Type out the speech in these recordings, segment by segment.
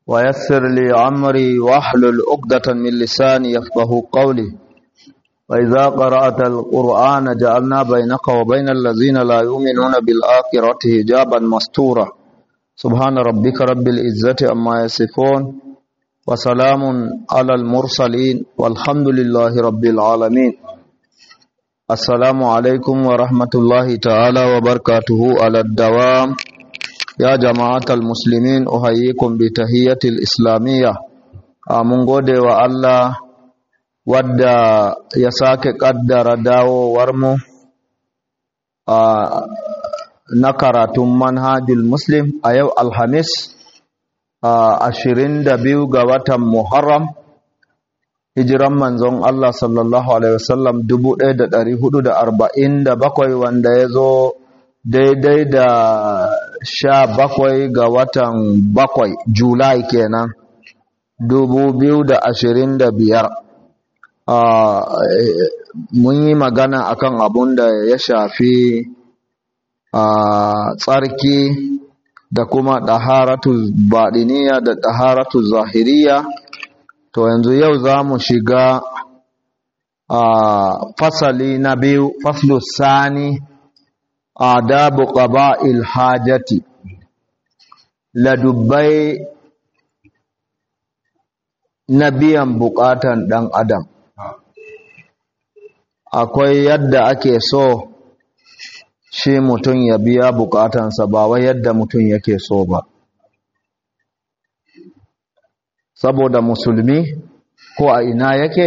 ويسر لي عمري واحلل عقدة من لساني يفقه قولي وإذا قرأت القرآن جعلنا بينك وبين الذين لا يؤمنون بالآخرة حجابا مستورا سبحان ربك رب العزة أما يصفون وسلام على المرسلين والحمد لله رب العالمين السلام عليكم ورحمة الله تعالى وبركاته على الدوام يا جماعة المسلمين أحييكم بتحية الإسلامية mun gode wa Allah wadda ya sake ƙaddara dawowarmu na karatun manhajul muslim a yau alhamis ashirin da biyu ga watan muharram hijiran manzon Allah sallallahu alaihi wasallam dubu ɗaya da ɗari hudu da arba'in da bakwai wanda ya zo daidai da sha bakwai ga watan bakwai julai kenan dubu biyu da ashirin da biyar mun yi magana akan abun da ya shafi tsarki da kuma ɗaharatu baɗiniya da ɗaharatu zahiriya to yanzu yau za mu shiga fasali na biyu faslu sani adabu qaba'il hajati ladubbai na biyan bukatan ɗan adam akwai yadda ake so shi mutum ya biya bukatansa ba wai yadda mutum yake so ba saboda musulmi ko a ina yake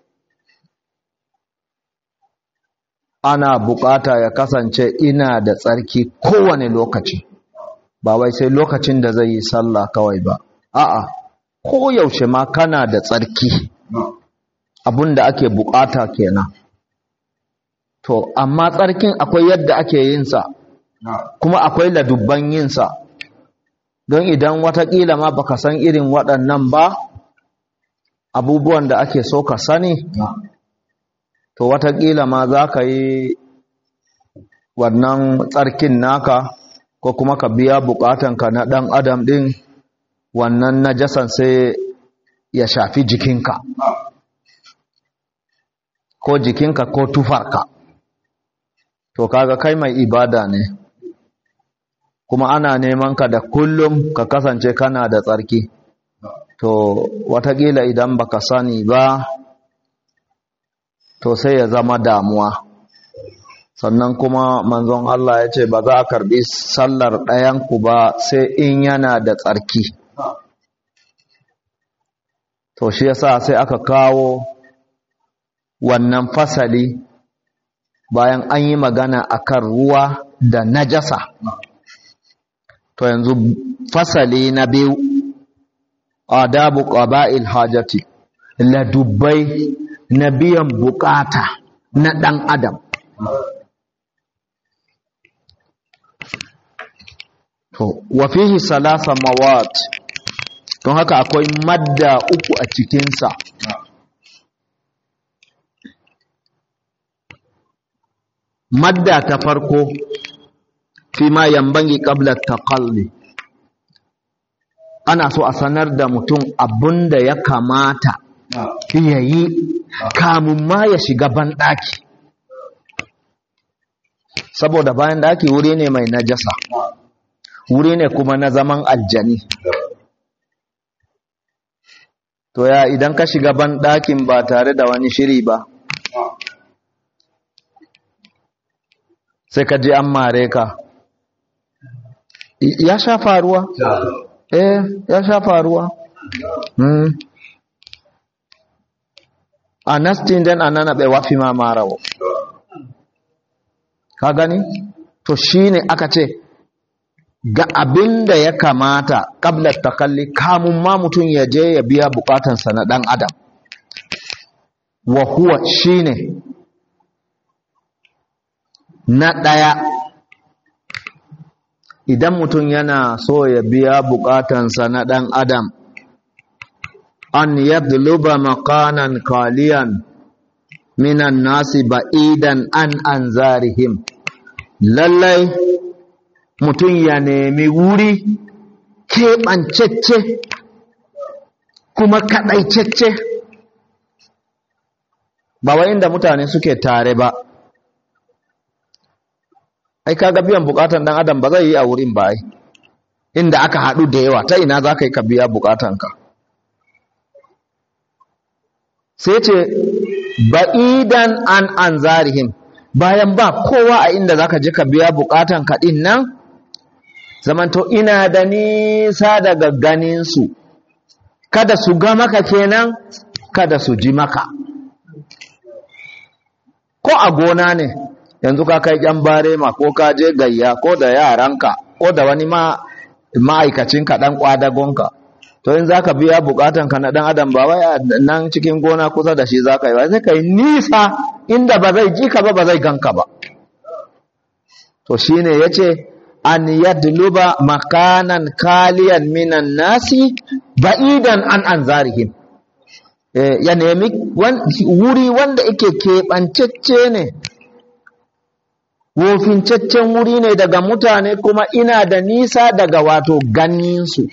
ana bukata ya kasance ina da tsarki kowane lokaci ba wai sai lokacin da zai yi sallah kawai ba a'a ko yaushe ma kana da tsarki abinda ake bukata kenan to amma tsarkin akwai yadda ake yin sa kuma akwai ladubban yin sa don idan watakila ma baka san irin waɗannan ba abubuwan da ake so ka sani to watakila ma za ka yi wannan tsarkin naka ko kuma ka biya bukatanka na ɗan adam ɗin wannan najasan sai ya shafi jikinka ko jikinka ko tufarka to kaga kai mai ibada ne kuma ana neman ka da kullum ka kasance kana da tsarki to watakila idan baka sani ba to sai ya zama damuwa sannan kuma manzon Allah ya ce ba za a karbi sallar ɗayanku ba sai in yana da tsarki to shi yasa sai aka kawo wannan fasali bayan an yi magana akan ruwa da najasa to yanzu fasali na biyu adabu qaba'il hajati ladubbai na biyan bukata na dan adam to wa fihi salasa mawat don haka akwai madda uku a cikinsa madda ta farko fi ma yambangi qabla taqalli ana so a sanar da mutum abunda ya kamata ya yi kamun ma ya shiga banɗaki saboda bayan ɗaki wuri ne mai najasa wuri ne kuma na zaman aljani to ya idan ka shiga banɗakin ba tare da wani shiri ba sai ka ji an mare ka ya sha faruwa eh ya sha faruwa mm. a nastin den anana ɓe wafi ma marawo ka gani to shine aka ce ga abin da ya kamata ƙablar takalli kamun ma mutum ya je ya biya bukatansa na ɗan adam wa huwa shine na ɗaya idan mutum yana so ya biya bukatansa na ɗan adam an yadluba makanan kaliyan minan nasi ba'idan an an zarihim lallai mutum ya nemi wuri keɓancecce kuma kaɗaicecce ba wa inda mutane suke tare ba ai kaga biyan bukatan dan adam ba zai yi a wurin ba ai inda aka haɗu da yawa ta ina za ka yi ka biya bukatanka sai ce ba'idan an an zarihim bayan ba kowa a inda za ka je ka biya bukatan kaɗin nan zamanto ina da nisa daga ganinsu kada su ga maka kenan kada su ji maka ko a gona ne yanzu ka kai ƴan barema ko ka je gayya ko da yaranka ko da wani ma ma'aikacinka ɗan ƙwadagonka to in za ka biya bukatanka na ɗan adam ba wai nan cikin gona kusa da shi za ka yi ba sai ka yi nisa inda ba zai ji ka ba ba zai ganka ba to shine ya ce an yadluba makanan kaliyan minan nasi ba'idan an an zarihim ya nemi wuri wanda yake keɓancecce ne wofincaccen wuri ne daga mutane kuma ina da nisa daga wato ganinsu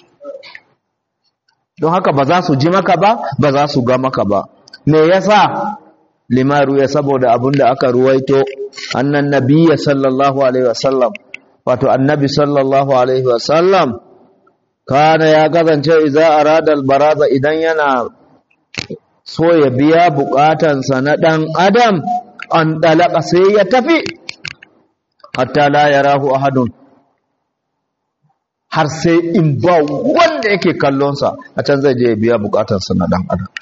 don haka ba za su ji maka ba ba za su ga maka ba me yasa limaru ya saboda abin da aka ruwaito annan nabiyya sallallahu alaihi wasallam wato annabi sallallahu alaihi wasallam kana ya gazance idza arada albaraza idan yana so ya biya bukatansa na dan adam an dalaka sai ya tafi hatta la yarahu ahadun har sai in ba wanda yake kallonsa a can zai je ya biya bukatarsa na dan adam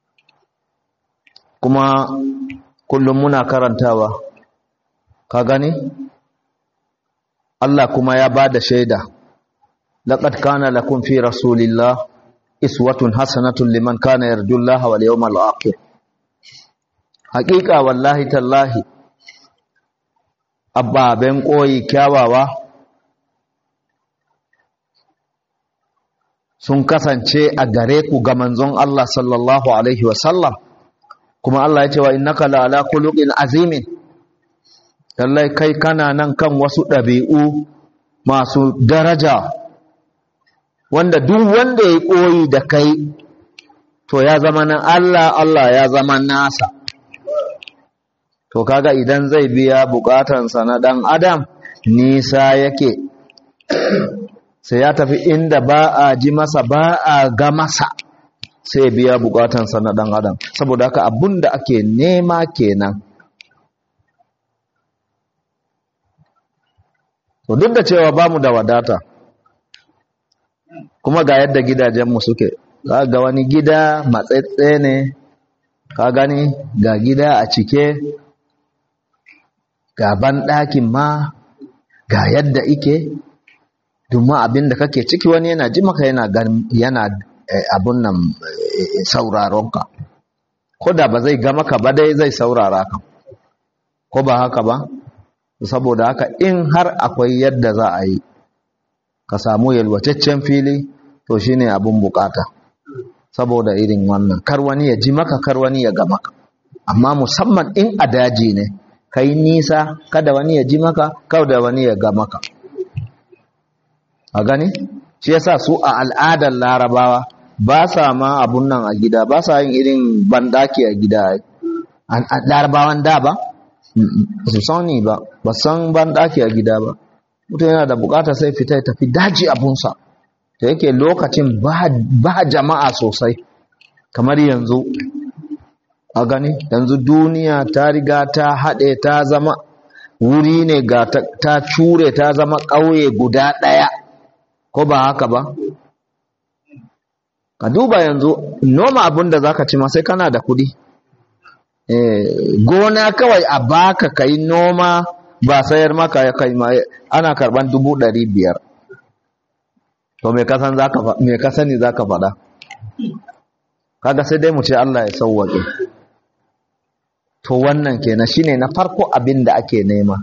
kuma kullum muna karantawa ka gani Allah kuma ya ba da shaida laqad kana lakum fi rasulillah iswatun hasanatun liman kana yarjullaha wal yawmal akhir haqiqa wallahi tallahi ababen koyi kyawawa sun kasance a gare ku ga manzon Allah sallallahu alaihi wasallam kuma Allah ya ce wa innaka la ala khuluqin azimin lallai kai kana nan kan wasu ɗabi'u masu daraja wanda duk wanda ya koyi da kai to ya zama na Allah Allah ya zama nasa to kaga idan zai biya bukatansa na ɗan adam nisa yake sai ya tafi inda ba a ji masa ba a ga masa sai biya bukatansa na dan adam saboda haka abun da ake nema kenan to duk da cewa ba mu da wadata kuma ga yadda gidajenmu suke za ga wani gida matsetse ne ka gani ga gida a cike ga banɗakin ma ga yadda ike domin abin da kake ciki wani yana ji maka yana yana abun nan sauraronka ko da ba zai ga maka ba dai zai saurara ka ko ba haka ba saboda haka in har akwai yadda za a yi ka samu yalwataccen fili to shine abun bukata saboda irin wannan kar wani ya ji maka kar wani ya ga maka amma musamman in a daji ne kai nisa kada wani ya ji maka kada wani ya ga maka a gani shi yasa su a al'adar larabawa ba sa ma abun nan a gida ba sa yin irin bandaki a gida larabawan da ba su sani ba ba san bandaki a gida ba mutum yana da bukata sai fita ya tafi daji abunsa da yake lokacin ba jama'a sosai kamar yanzu a gani yanzu duniya ta riga ta haɗe ta zama wuri ne ga ta cure ta zama ƙauye guda ɗaya ko ba haka ba ka duba yanzu noma abin da zaka ci ma sai kana da kudi gona kawai a baka kai noma ba sayar maka kai ana karban dubu ɗari biyar to me ka san zaka me ka sani zaka faɗa kaga sai dai mu ce Allah ya sauwaƙe to wannan kenan shine na farko abin da ake nema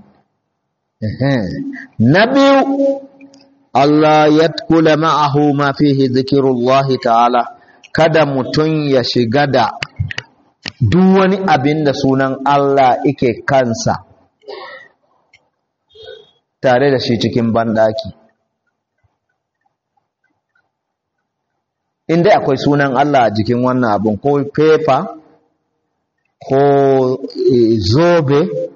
na biyu Allah ya kula ma'ahu ma fihi zikirullahi ta'ala kada mutum ya shiga da duk wani abin da sunan Allah ike kansa tare da shi cikin banɗaki inda akwai sunan Allah a jikin wannan abun ko fefa ko zobe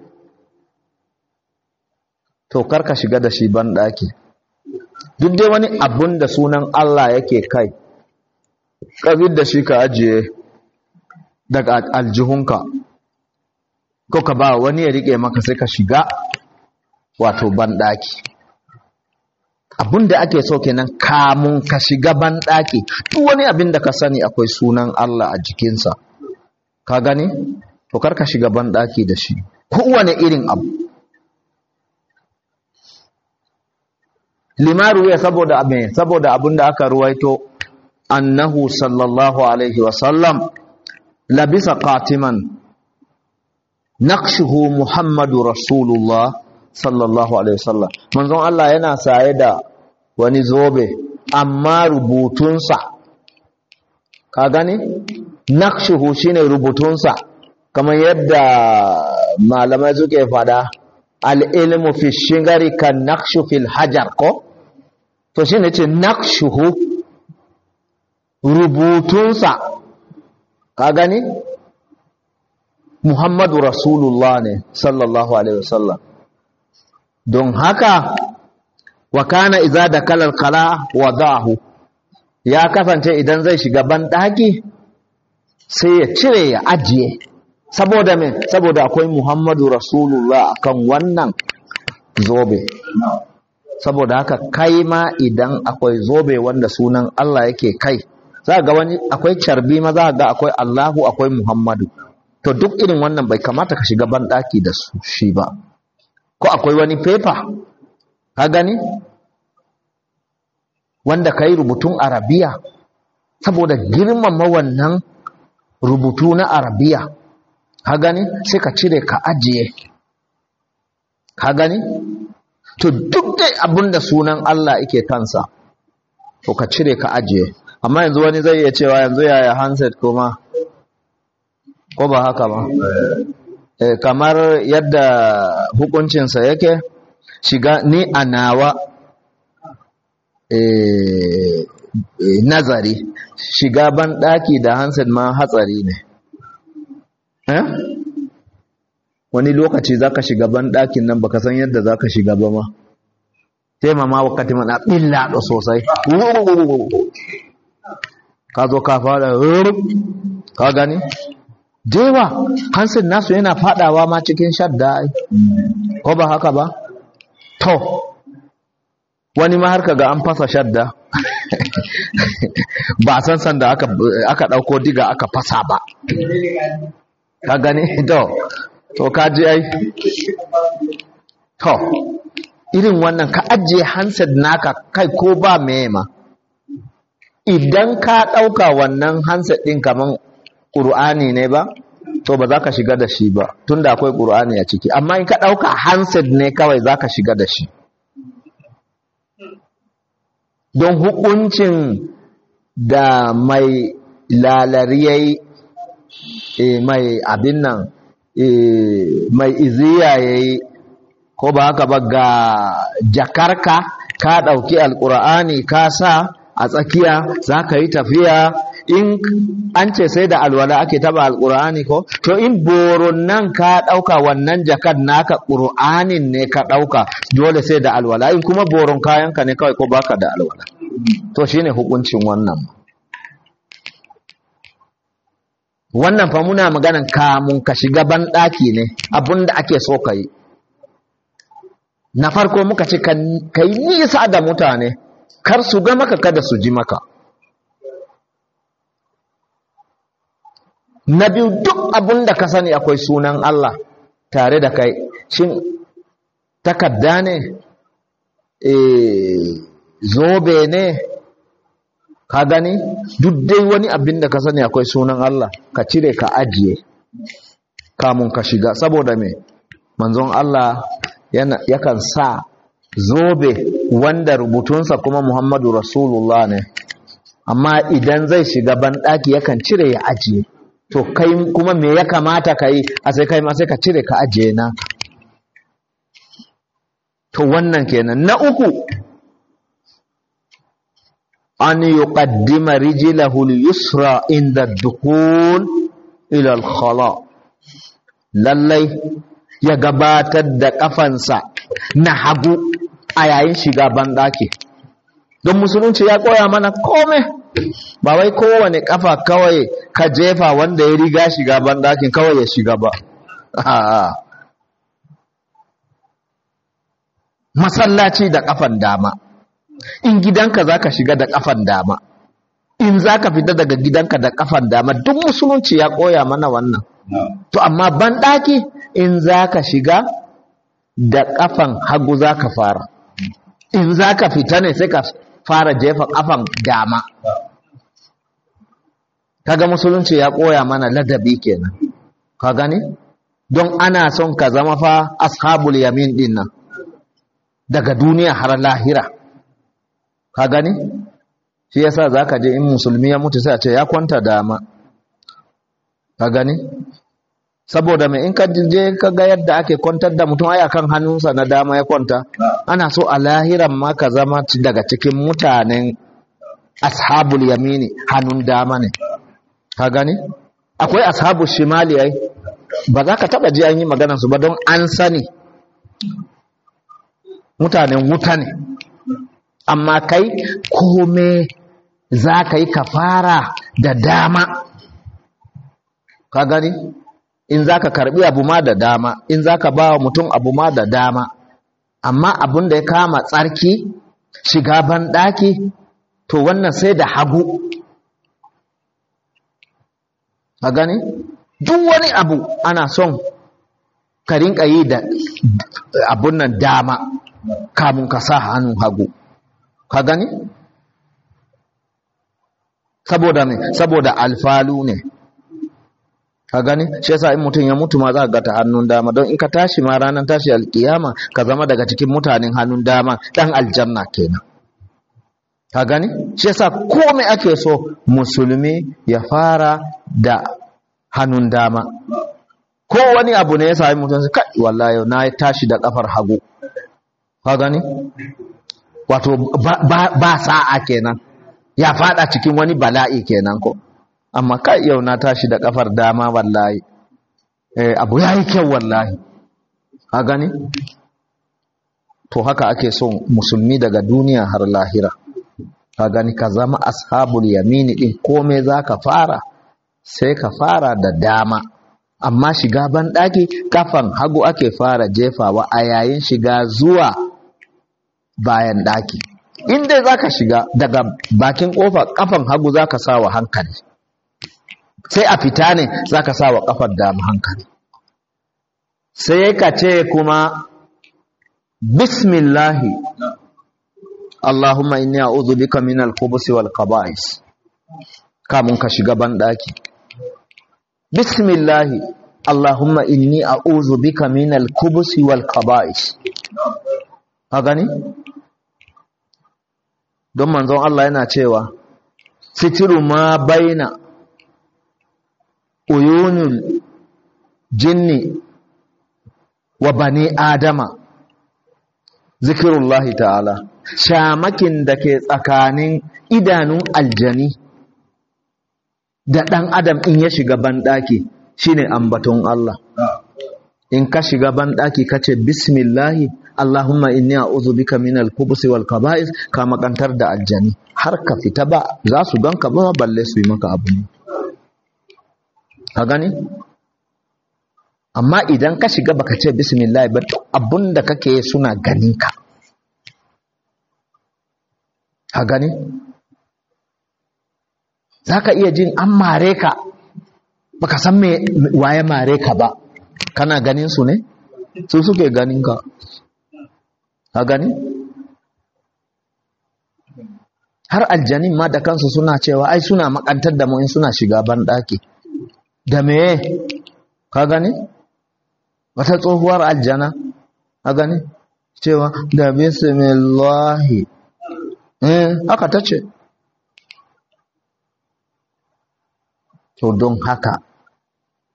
to karka shiga da shi ban ɗaki duk dai wani abun da sunan Allah yake kai ƙabir da shi ka ajiye daga aljihunka ko ka ba wani ya riƙe maka sai ka shiga wato ban ɗaki abun da ake so kenan kamun ka shiga ban ɗaki duk wani abin da ka sani akwai sunan Allah a jikinsa ka gani to kar ka shiga ban ɗaki da shi kowane irin abu limaru ya saboda abin saboda abin da aka ruwaito annahu sallallahu alaihi wasallam labisa qatiman naqshuhu muhammadu rasulullah sallallahu alaihi wasallam manzon Allah yana saye da wani zobe amma rubutunsa ka gani naqshuhu shine rubutunsa kamar yadda malamai suke fada al-ilmu fi shingari kan naqshu fil hajar ko to shine ce naqshuhu rubutunsa ka gani Muhammadu Rasulullah ne sallallahu alaihi wasallam don haka wa kana iza da kalar kala wa za'ahu ya kasance idan zai shiga banɗaki sai ya cire ya ajiye saboda me saboda akwai muhammadu rasulullah akan wannan zobe saboda haka kai ma idan akwai zobe wanda sunan Allah yake kai za ga wani akwai carbi ma za ga akwai Allahu akwai muhammadu to duk irin wannan bai kamata ka shiga banɗaki da su shi ba ko akwai wani fefa ka gani wanda ka yi rubutun arabiya saboda girmama wannan rubutu na arabiya ka gani sai ka cire ka ajiye ka gani to duk dai abin da sunan Allah yake kansa to ka cire ka ajiye amma yanzu wani zai iya cewa yanzu yaya handset kuma ko ba haka ba e, kamar yadda hukuncinsa yake shiga ni a nawa e, e, nazari shiga ban ɗaki da handset ma hatsari ne eh? wani lokaci za ka shiga ban ɗakin nan baka san yadda za ka shiga ba ma taimama wakati mana ɓilla da sosai ka zo ka fara ka gani dewa hansin nasu yana fadawa ma cikin shadda ko ba haka ba to wani ma har kaga an fasa shadda ba san san da aka aka dauko diga aka fasa ba ka gani to to ka ji ai to irin wannan ka ajiye handset naka kai ko ba meye ma idan ka dauka wannan handset din kaman ƙur'ani ne ba to ba za ka shiga da shi ba tunda akwai ƙur'ani a ciki amma in ka ɗauka handset ne kawai za ka shiga da shi don hukuncin da mai lalariyai e, mai abin nan e, mai iziya ya yi ko ba haka ba ga jakarka ka ɗauki alƙur'ani ka sa a tsakiya za ka yi tafiya in an ce sai da alwala ake taba alkur'ani ko to in boron nan ka dauka wannan jakar naka qur'anin ne ka dauka dole sai da alwala in kuma boron kayanka ne kawai ko baka da alwala to shine hukuncin wannan wannan fa muna maganan kamun ka shiga ban daki ne abinda ake so ka yi na farko muka ce ka yi nisa da mutane kar su ga maka kada su ji maka na biyu duk abin da ka sani akwai sunan Allah tare da kai shin takadda ne e, zobe ne ka gani duk dai wani abin da ka sani akwai sunan Allah ka cire ka ajiye kamun ka shiga saboda me manzon Allah yana yakan sa zobe wanda rubutunsa kuma Muhammadu Rasulullah ne amma idan zai shiga banɗaki yakan cire ya ajiye to kai kuma me ya kamata ka yi a sai kai ma sai ka cire ka ajiye na to wannan kenan na uku an yuqaddima rijlahu al-yusra inda dukhul ila al-khala lallai ya gabatar da kafansa na hagu a yayin shiga banɗaki don musulunci ya koya mana kome ba wai kowane kafa kawai ka jefa wanda ya riga shiga banɗakin kawai ya shiga ba masallaci da kafan dama in gidanka za ka shiga da kafan dama in za ka fita daga gidanka da kafan dama duk musulunci ya koya mana wannan to amma banɗaki in za ka shiga da kafan hagu za ka fara in za ka fita ne sai ka fara jefa kafan dama kaga musulunci ya koya mana ladabi kenan ka gani don ana son ka zama fa ashabul yamin din nan daga duniya har lahira ka gani shi yasa zaka je in musulmi ya mutu sai a ce ya kwanta dama ka gani saboda mai in ka je ka ga yadda ake kwantar da mutum ai akan hannunsa na dama ya kwanta ana so a lahiran ma ka zama daga cikin mutanen ashabul yamini hannun dama ne ka gani akwai ashabul shimali ai ba za ka taba ji an yi maganar su ba don an sani mutanen wuta ne amma kai kome za ka yi ka fara da dama ka gani in za ka karbi abu ma da dama in za ka ba wa mutum abu ma da dama amma abin da ya kama tsarki shiga banɗaki to wannan sai da hagu ka gani duk wani abu ana son ka rinka yi da abun nan dama kamun ka sa hannun hagu ka gani saboda me saboda alfalu ne ka gani shi yasa in mutum ya mutu ma za ka ga ta hannun dama don in ka tashi ma ranar tashi alkiyama ka zama daga cikin mutanen hannun dama dan aljanna kenan ka gani shi yasa komai ake so musulmi ya fara da hannun dama ko wani abu ne ya sami mutum kai wallahi na tashi da kafar hagu ka gani wato ba, ba, ba sa'a kenan ya fada cikin wani bala'i kenan ko amma kai yau na tashi da kafar dama wallahi eh abu yayi kyau wallahi ka gani to haka ake son musulmi daga duniya har lahira ka gani ka zama ashabul yamini din komai zaka fara sai ka fara da dama amma shiga banɗaki kafan hagu ake fara jefawa a yayin shiga zuwa bayan ɗaki in dai za ka shiga daga bakin ƙofa kafan hagu za ka sa wa hankali sai a fita ne za ka sa wa kafar dama hankali sai ka ce kuma bismillahi Allahumma inni a'udhu bika min al-khubuthi wal qaba'is kamun ka shiga banɗaki bismillahi Allahumma inni a'udhu bika min al-khubuthi wal qaba'is ka gani don manzon Allah yana cewa sitiru ma baina uyunul jinni wa bani adama zikirullahi ta'ala shamakin da ke tsakanin idanun aljani da ɗan adam in ya shiga banɗaki shine ambaton Allah in ka shiga banɗaki ka ce bismillahi Allahumma inni a'udhu bika min al-khubuthi wal kaba'is ka makantar da aljani har ka fita ba za su ganka ba balle su yi maka abu ne ka gani amma idan ka shiga baka ce bismillah ba abunda kake suna ganin ka ka gani za ka iya jin an mare ka baka san me waye mare ka ba kana ganin su ne su suke ganin ka ka gani har aljanin ma da kansu suna cewa ai suna makantar da mu in suna shiga banɗaki da me ka gani wata tsohuwar aljana ka gani cewa da bismillahi eh haka ta ce to don haka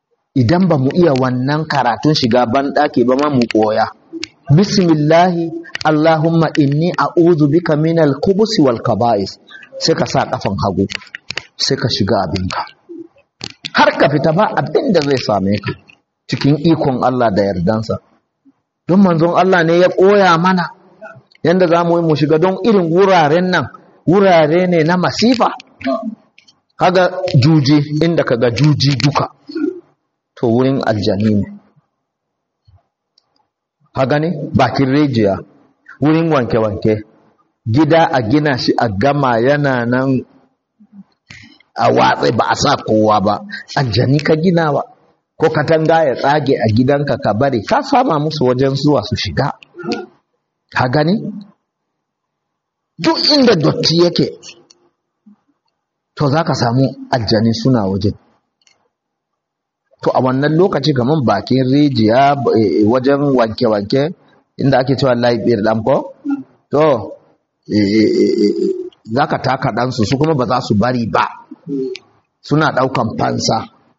idan ba mu iya wannan karatun shiga banɗaki ba ma mu koya bismillahi Allahumma inni a'udhu bika minal kubusi wal kaba'is sai ka sa kafan hagu sai ka shiga abinka har ka fita ba abin da zai same ka cikin ikon Allah da yardansa don manzon Allah ne ya koya mana yanda za mu yi mu shiga don irin wuraren nan wurare ne na masifa kaga juji inda kaga juji duka to wurin aljani ne kaga ne bakin rijiya wurin wanke-wanke gida a gina shi a gama yana nan a watsa ba a sa kowa ba aljani ka ginawa ko katanga ya tsage a gidanka ka bari ka sama musu wajen zuwa su shiga ka gani duk inda dotti yake to za ka samu aljani suna wajen to a wannan lokaci kamar bakin rijiya wajen wanke-wanke inda ake cewa laifin ɗanko to za ka taka ɗansu su kuma ba za su bari ba suna ɗaukan fansa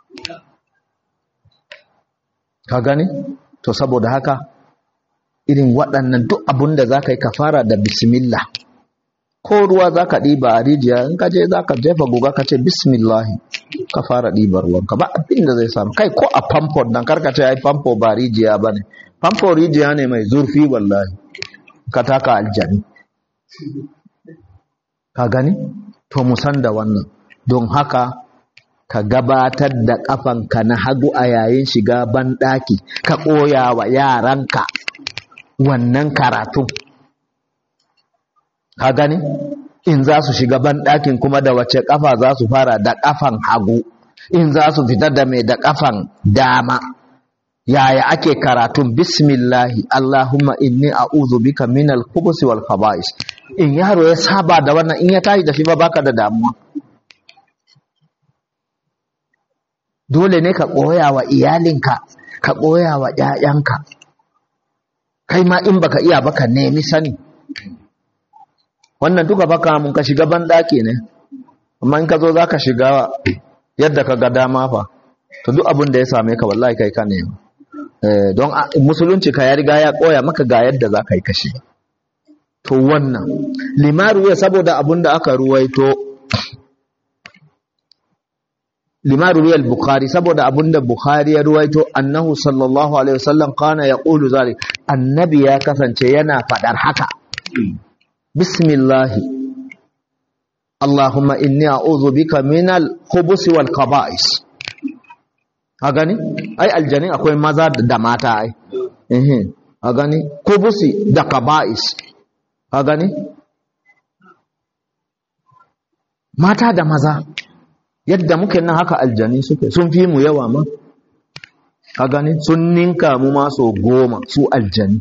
ka gani to saboda haka irin waɗannan duk abin da za ka yi ka fara da bismillah ko ruwa za ka ɗiba a rijiya in ka je za ka jefa guga ka ce bismillahi ka fara ɗibar ruwanka ba abin da zai samu kai ko a famfo nan karka ce ai famfo ba rijiya ba ne famfo rijiya ne mai zurfi wallahi ka taka aljani ka gani to musan da wannan don haka ka gabatar da ƙafanka na hagu a yayin shiga banɗaki ka ɓoya wa yaranka wannan karatun ka gani in za su shiga banɗakin kuma da wace ƙafa za su fara da ƙafan hagu in za su fita da mai da ƙafan dama yaya ake karatun bismillahi allahumma inni a'udhu bika minal khubusi wal khaba'is in yaro ya saba da wannan in ya tashi da shi ba baka da damuwa dole ne ka koya wa iyalinka ka koya wa ƴaƴanka kai ma in baka iya baka nemi sani wannan duka baka mun ka shiga banɗaki ne amma in ka zo za ka shiga yadda ka ga dama fa to duk abin da ya same ka wallahi kai ka nema don musulunci ka ya riga ya koya maka ga yadda za ka yi kashi to wannan limaru ya saboda abin da aka ruwaito limaru ya bukhari saboda abin da bukhari ya ruwaito annahu sallallahu alaihi wasallam kana ya qulu zalik annabi ya kasance yana fadar haka bismillahi allahumma inni a'udhu bika minal khubusi wal khaba'is a gani ai aljani akwai maza da mata ai eh a gani kubusi da kaba'is a gani mata da maza yadda muke nan haka aljani suke sun fi mu yawa ma a gani sun ninka mu ma so goma su aljani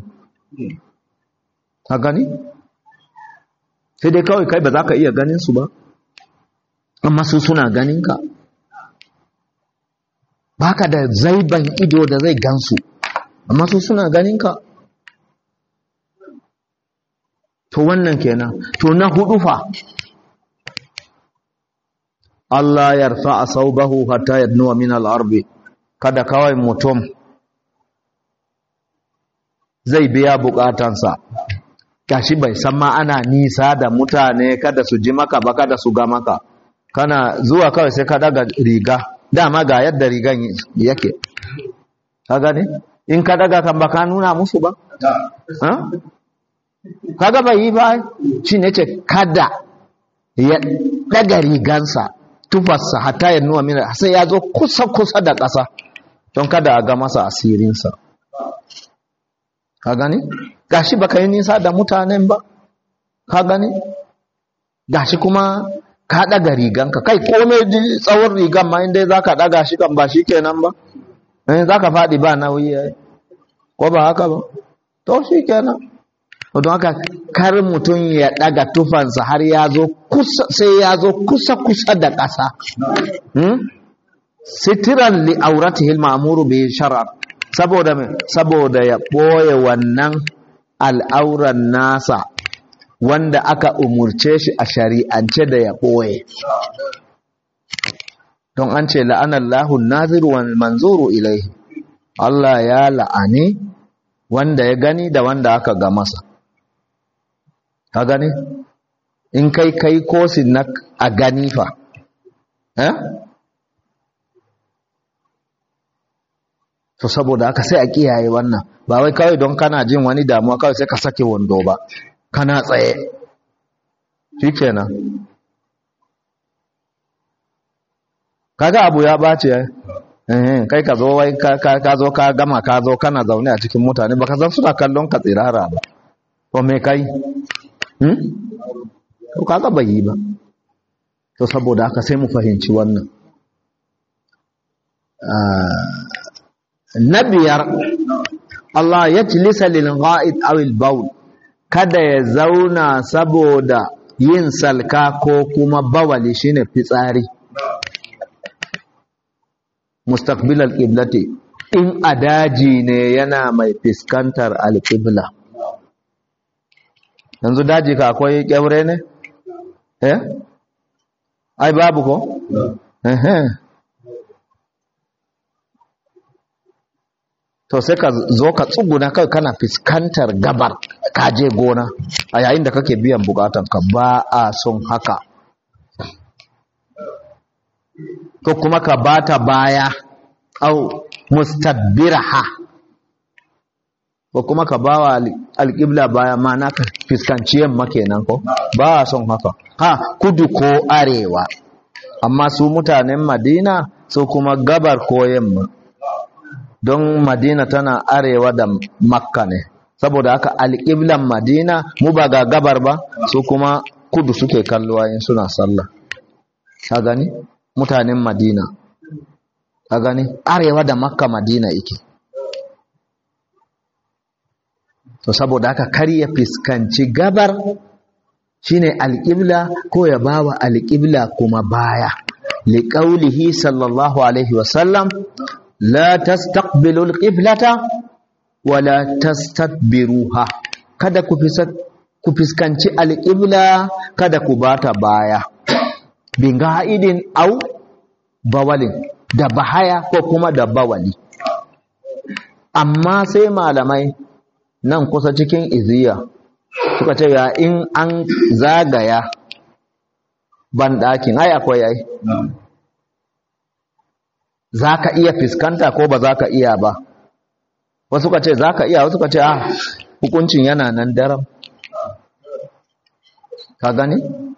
a gani sai dai kawai kai ba za ka iya ganin su ba amma su suna ganin ka baka da zaiban ido da zai gansu amma su suna ganin ka to wannan kenan to na hudu fa Allah ya rfa saubahu hatta yadnuwa min al-ardi kada kawai mutum zai biya bukatansa gashi bai san ma ana nisa da mutane kada su ji maka ba kada su ga maka kana zuwa kawai sai ka daga riga dama ga yadda rigan yake ka gane in ka daga kan baka nuna musu ba kaga bai yi ba shi ne ce kada ya daga rigansa tufarsa hatta ya nuna mina sai ya zo kusa-kusa da ƙasa don kada a ga masa asirinsa ka gani gashi baka yi nisa da mutanen ba ka gani gashi kuma ka ɗaga riganka kai kome tsawon rigan ma inda za ka ɗaga shi kan ba shi kenan ba in za ka faɗi ba nauyi ya ko ba haka ba to shi kenan don haka kar mutum ya ɗaga tufansa har ya zo kusa sai ya zo kusa kusa da ƙasa sitiran li auratihil ma'muru bi shar'a saboda saboda ya ɓoye wannan al'auran nasa wanda aka umurce shi a shari'ance da ya ɓoye don an ce la'anallahu naziru wal manzuru ilaihi Allah ya la'ani wanda ya gani da wanda aka ga masa ka gani in kai kai kosin na a gani fa eh to saboda haka sai a kiyaye wannan ba wai kawai don kana jin wani damuwa kawai sai ka sake wando ba kana tsaye shikenan kaga abu ya bace eh kai ka zo wai ka zo ka gama ka zo kana zaune a cikin mutane baka san suna kallon ka tsirara ba to me kai hmm to kaga bai yi ba to saboda haka sai mu fahimci wannan na biyar Allah ya tilisa lil ghaid aw al bawl kada ya zauna saboda yin salka ko kuma bawali shine fitsari mustaqbil al qiblati in adaji ne yana mai fiskantar al qibla yanzu daji ka akwai kyaure ne eh ai babu ko eh eh to sai ka zo ka tsuguna kai kana fiskantar gabar ka je gona a yayin da kake biyan bukatan ka ba a son haka ko kuma ka bata baya au mustadbiraha ko kuma ka bawa alƙibla baya mana ka fiskanci yamma kenan ko ba a son haka ha kudu ko arewa amma su mutanen madina su kuma gabar ko yamma don madina tana arewa da makka ne saboda haka alƙiblan madina mu ba ga gabar ba su kuma kudu suke kalluwa in suna sallah ka gani mutanen madina ka gani arewa da makka madina ike to saboda haka kar ya fiskanci gabar shine alƙibla ko ya bawa alƙibla kuma baya liƙaulihi sallallahu alaihi wasallam la tastaqbilu alqiblata wala tastadbiruha kada ku ku fiskanci alqibla kada ku bata baya bin ga'idin au bawalin da bahaya ko kuma da bawali amma sai malamai nan kusa cikin iziya suka ce ya in an zagaya ban ɗakin ai akwai ai za ka iya fiskanta ko ba za ka iya ba wasu ka ce za ka iya wasu ka ce ah hukuncin yana nan daram ka gani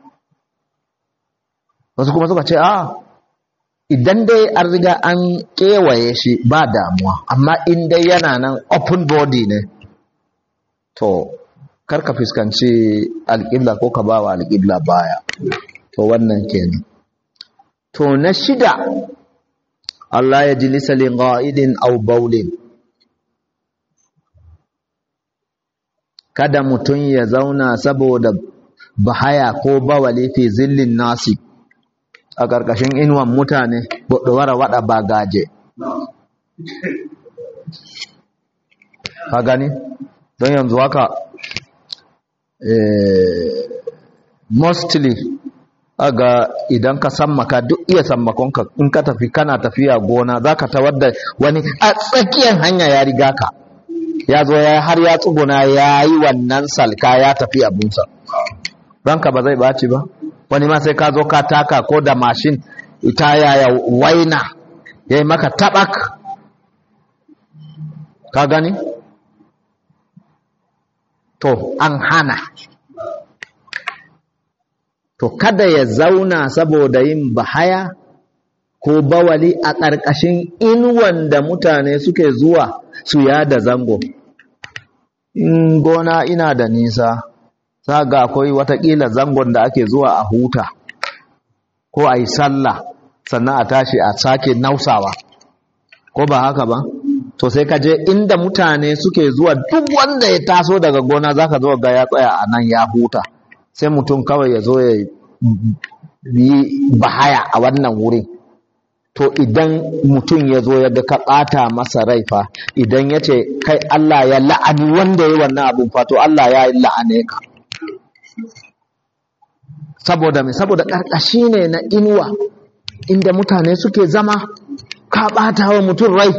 wasu kuma suka ce ah idan dai an riga an kewaye shi ba damuwa amma in dai yana nan open body ne to karka fuskanci alƙibla ko ka ba wa alƙibla baya to wannan kenan to na shida Allah ya jilisa li qa'idin aw bawlin kada mutum ya zauna saboda bahaya ko bawali fi zillin nasi a ƙarƙashin inuwan mutane wara wada bagaje ka gani don yanzu haka mostly aga idan ka sammaka duk iya sammakonka in ka tafi kana tafiya gona za ka tawar da wani a tsakiyar hanya ya riga ka ya zo ya har ya tsuguna ya yi wannan salka ya tafi abunsa ranka ba zai ɓaci ba wani ma sai ka zo ka taka ko da mashin ita yaya waina ya yi maka taɓak ka gani to an hana to kada ya zauna saboda yin bahaya ko bawali a ƙarƙashin inuwan da mutane suke zuwa su yada zango in gona ina da nisa ga akwai watakila zangon da ake zuwa a huta ko a yi sallah sannan a tashi a sake nausawa ko ba haka ba to sai ka je inda mutane suke zuwa duk wanda ya taso daga gona zaka zo ga ya tsaya a nan ya huta sai mutum kawai ya zo ya yi bahaya a wannan wurin to idan mutum ya zo ya ga ka ɓata masa rai fa idan ya ce kai Allah ya la'ani wanda ya wannan abin fa to Allah ya la'ane ka saboda mai saboda ƙarƙashi ne na inuwa inda mutane suke zama ka ɓata wa mutum rai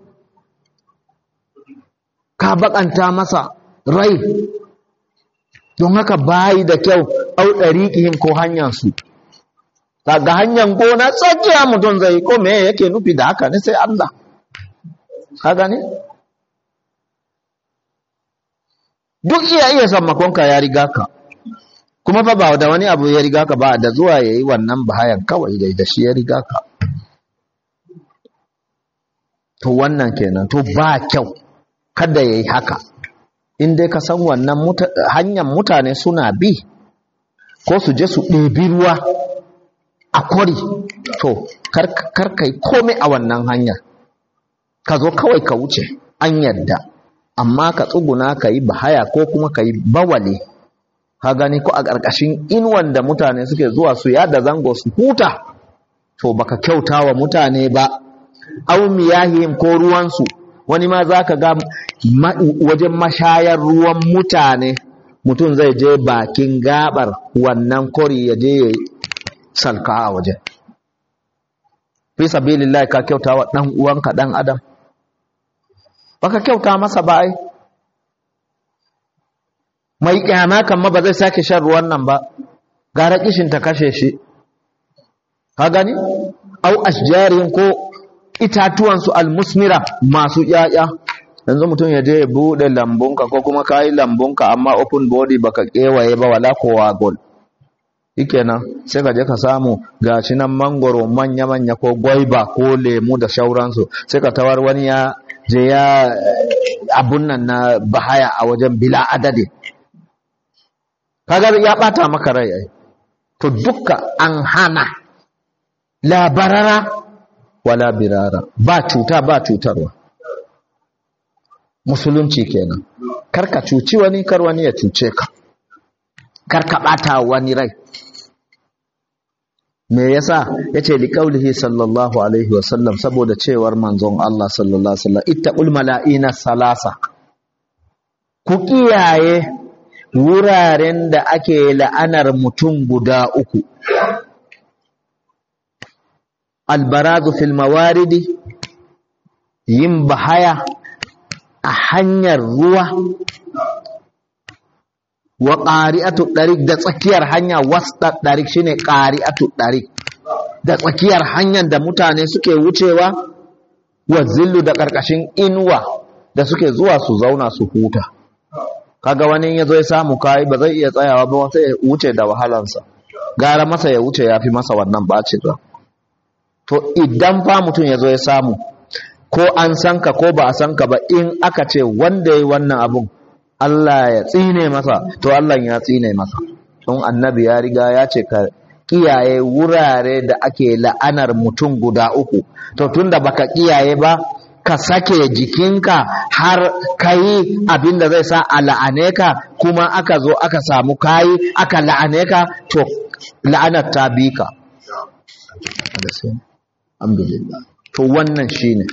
ka baƙanta masa rai don haka bayi da kyau au ɗariƙihim ko hanyarsu daga hanyar gona tsakiya mutum zai ko me yake nufi da haka ne sai Allah ka gane duk iya iya sammakonka ya riga ka kuma fa ba da wani abu ya riga ka ba da zuwa ya yi wannan bahayan kawai dai da shi ya riga ka to wannan kenan to ba kyau kada ya yi haka in dai ka san wannan hanyar mutane suna bi ko su je su ɗebi ruwa a kwari to kar kai komai a wannan hanyar ka zo kawai ka wuce an yadda amma ka tsuguna ka yi bahaya ko kuma ka yi bawale ka gani ko a ƙarƙashin inuwan da mutane suke zuwa su yada zango su huta to baka kyauta wa mutane ba au miyahim ko ruwansu wani ma za ka ga wajen mashayar ruwan mutane mutum zai je bakin gabar wannan kori ya je ya salka a waje fi sabilillahi ka kyauta wa ɗan uwanka ɗan adam baka kyauta masa ba ai mai kyama kan ma ba zai sake shan ruwan nan ba gara kishin ta kashe shi ka gani au ashjarin ko itatuwansu almusmira masu ƴaƴa yanzu mutum ya je ya buɗe lambunka ko kuma kayi lambunka amma open body baka kewaye ba wala kowa gol shikenan sai ka je ka samu gashi nan mangoro manya manya ko gwaiba ko lemu da shauransu sai ka tawar wani ya je ya abun nan na bahaya a wajen bila adadi kaga ya bata maka rai ai to dukka an hana labarara wala birara ba cuta ba cutarwa musulunci kenan karka cuci wani kar wani ya cuce ka karka bata wani rai me yasa yace li qaulihi sallallahu alaihi wasallam saboda cewar manzon Allah sallallahu alaihi wasallam ittaqul mala'ina salasa ku kiyaye wuraren da ake la'anar mutum guda uku albarazu fil mawaridi yin bahaya a hanyar ruwa wa ƙari'atu ɗarik da tsakiyar hanya wasta ɗarik shine ƙari'atu ɗarik da tsakiyar hanyar da mutane suke wucewa wa zillu da ƙarƙashin inuwa da suke zuwa su zauna su huta kaga wani ya zo ya samu kayi ba zai iya tsayawa ba sai ya wuce da wahalansa gara masa ya wuce ya fi masa wannan ɓaci ba to idan fa mutum ya zo ya samu ko an san ka ko ba a san ka ba in aka ce wanda ya yi wannan abun Allah ya tsine masa to Allah ya tsine masa don annabi ya riga ya ce ka kiyaye wurare da ake la'anar mutum guda uku to tunda baka kiyaye ba ka sake jikinka har kayi abin da zai sa a la'ane ka kuma aka zo aka samu kayi aka la'ane ka to la'anar ta bi ka alhamdulillah to wannan shine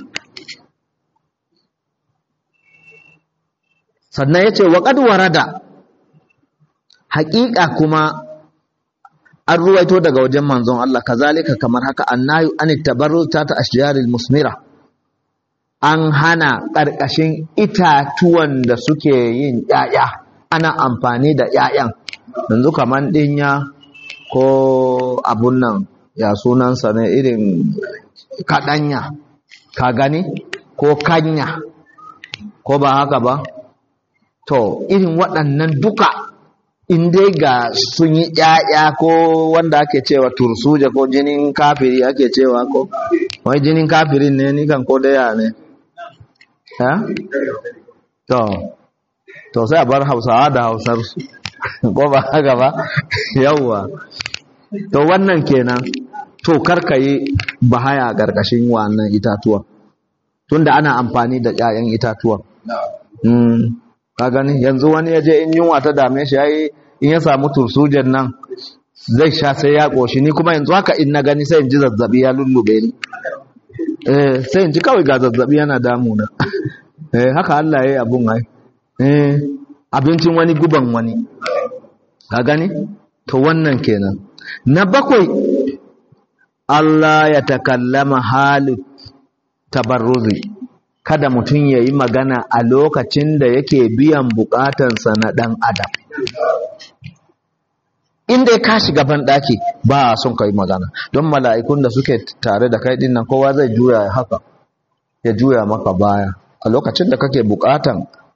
sannan yace wa qad warada haƙiƙa kuma an ruwaito daga wajen manzon Allah kazalika kamar haka annayu an tabarru ta ta ashjaril musmira an hana ƙarƙashin itatuwan da suke yin ƴaƴa ana amfani da ƴaƴan yanzu kaman ɗinya ko abun nan ya sunansa ne irin kaɗanya ka gani ko kanya ko ba haka ba to irin waɗannan duka in dai ga sun yi ƴaƴa ko wanda ake cewa tursuja ko jinin kafiri ake cewa ko wai jinin kafirin ne ni kan ko daya ne ha to to sai a bar hausawa da hausar su ko ba haka ba yawwa to wannan kenan to karka yi bahaya gargashin wannan itatuwa tunda ana amfani da ƴaƴan itatuwa mm ka gani yanzu wani ya je in yunwa ta dame shi yayi in ya samu tursujen nan zai sha sai ya koshi ni kuma yanzu haka in na gani sai in ji zazzabi ya lullube ni eh sai in ji kawai ga zazzabi yana damuna eh haka Allah yayi abun ai eh abincin wani guban wani ka gani to wannan kenan na bakwai Allah ya takallama halu tabarruzi kada mutum ya yi magana a lokacin da yake biyan bukatansa na ɗan adam inda ka shiga ban daki ba a son kai magana don mala'ikun da suke tare da kai dinnan kowa zai juya haka ya juya maka baya a lokacin da kake bukatan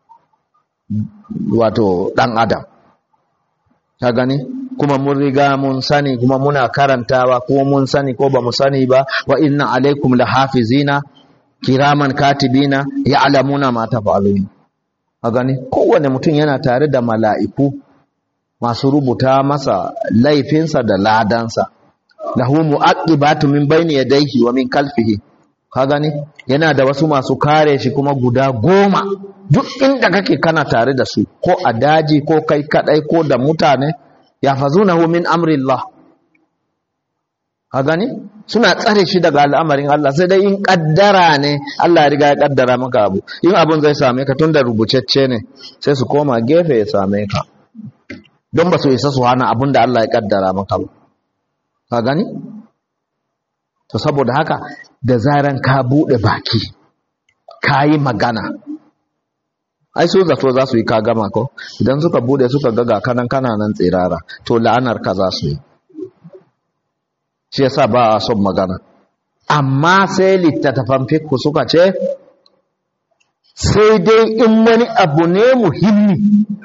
wato dan adam ka gani kuma mun riga mun sani kuma muna karantawa ko mun sani ko ba mu sani ba wa inna alaikum lahafizina kiraman katibina ya'lamuna ma taf'alun ka gani kowane mutum yana tare da mala'iku masu rubuta masa laifinsa da ladansa lahu mu'aqibatu min bayni yadayhi wa min kalfihi ka gani yana da wasu masu kare shi kuma guda goma duk inda kake kana tare da su ko a daji ko kai kadai ko da mutane yafazunahu min amrillah ka gani suna tsare shi daga al'amarin Allah sai dai in kaddara ne Allah ya riga ya kaddara maka abu in abun zai same ka tunda rubucecce ne sai su koma gefe ya same ka don ba su isa su hana abun da Allah ya kaddara maka ba ka gani to saboda haka da zaran ka bude baki ka yi magana ai su zato za su yi ka gama ko idan suka bude suka ga ga kanan kananan tsirara to la'anar ka za su yi shi yasa ba a son magana amma sai littattafan fikku suka ce sai dai in wani abu ne muhimmi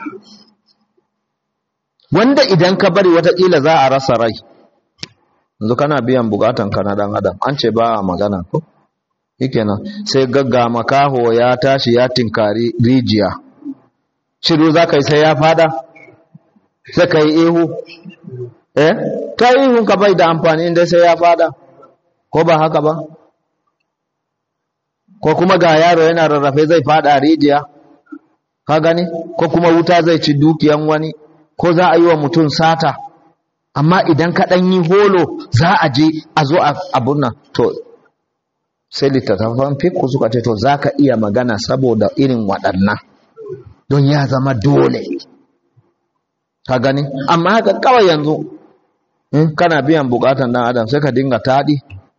wanda idan ka bari watakila za a rasa rai yanzu kana biyan bukatan ka na dan adam an ce ba a magana ko shikenan sai gagga makaho ya tashi ya tinkari rijiya shiru za ka yi sai ya fada sai ka yi ihu eh ta ihun ka bai da amfani inda sai ya fada ko ba haka ba ko kuma ga yaro yana rarrafe zai fada rijiya ka gani ko kuma wuta zai ci dukiyan wani ko za a yi wa mutum sata amma idan ka ɗan yi holo za a je a zo abun nan to sai littattafan fikku suka ce to za ka iya magana saboda irin waɗannan don ya zama dole ka gani amma haka kawai yanzu in kana biyan bukatan dan adam sai ka dinga taɗi